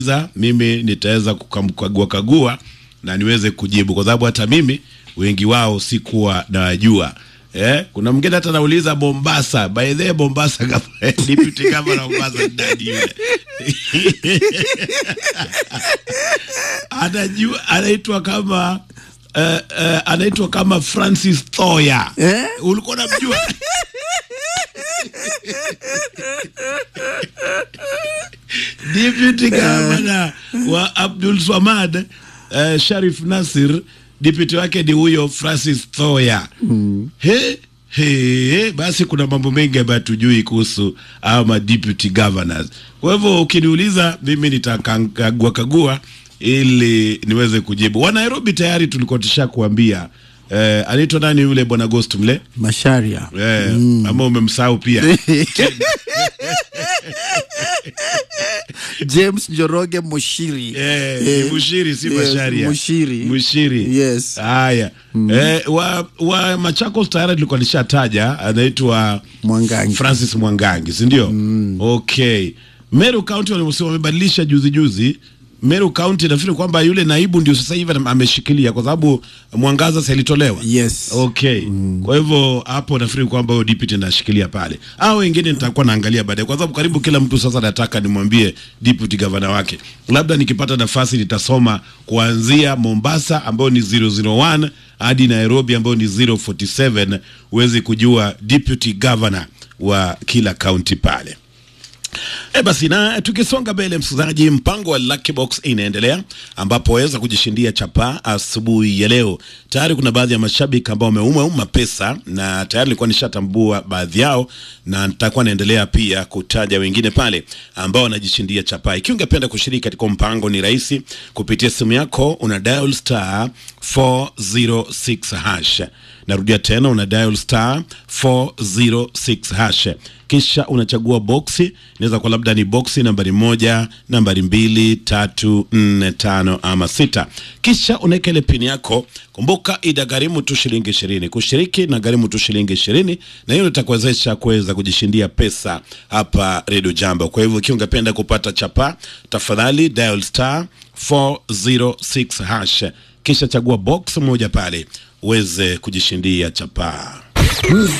za mimi nitaweza kukagua kagua na niweze kujibu, kwa sababu hata mimi wengi wao sikuwa nawajua. Eh, kuna mwingine hata nauliza Mombasa, by the way, Mombasa kama deputy governor Mombasa ni nani yule? Anajua anaitwa kama uh, uh, anaitwa kama Francis Thoya. Eh? Ulikuwa unamjua? Deputy Governor wa Abdul Swamad uh, Sharif Nasir, deputy wake ni huyo Francis Thoya. He, he, basi kuna mambo mengi ambayo tujui kuhusu ama deputy governors. Kwa hivyo ukiniuliza mimi nitakagua kagua ili niweze kujibu. Wa Nairobi tayari tulikuwa tushakuambia eh, anaitwa nani yule bwana Ghost mle Masharia. eh, ama umemsahau pia James Njoroge Mushiri. Eh, Eh, ni Mushiri si yes, Masharia. Mushiri. Mushiri. Yes. Haya. Eh, wa, wa Machakos tayari tulikuwa nishataja anaitwa Mwangangi. Francis Mwangangi, si ndio? Okay. Meru County walisema wamebadilisha juzi juzi. Meru County nafikiri kwamba yule naibu ndio sasa hivi ameshikilia kwa sababu Mwangaza sasa ilitolewa. Yes. Okay. Kwa hivyo hapo nafikiri kwamba huyo deputy anashikilia pale. Hao wengine nitakuwa naangalia baadaye kwa sababu karibu kila mtu sasa nataka nimwambie deputy governor wake. Labda nikipata nafasi nitasoma kuanzia Mombasa ambayo ni 001 hadi Nairobi ambayo ni 047 uweze kujua deputy governor wa kila county pale. E basi na tukisonga mbele, msikilizaji, mpango wa Lucky Box inaendelea ambapo waweza kujishindia chapaa asubuhi ya leo. Tayari kuna baadhi ya mashabiki ambao wameuma uma pesa na tayari nilikuwa nishatambua baadhi yao, na nitakuwa naendelea pia kutaja wengine pale ambao wanajishindia chapaa. Ikiwa ungependa kushiriki katika mpango, ni rahisi kupitia simu yako, una dial star 406 hash. Narudia tena, una dial star 406 hash kisha unachagua boksi, inaweza kuwa labda ni boksi nambari moja, nambari mbili, tatu, nne, tano ama sita. Kisha unaweka ile pini yako. Kumbuka itagharimu tu shilingi ishirini kushiriki, na gharimu tu shilingi ishirini na hiyo itakuwezesha kuweza kujishindia pesa hapa Radio Jambo. Kwa hivyo ikiwa ungependa kupata chapa, tafadhali dial star 406 hash, kisha chagua box moja pale uweze kujishindia chapaa.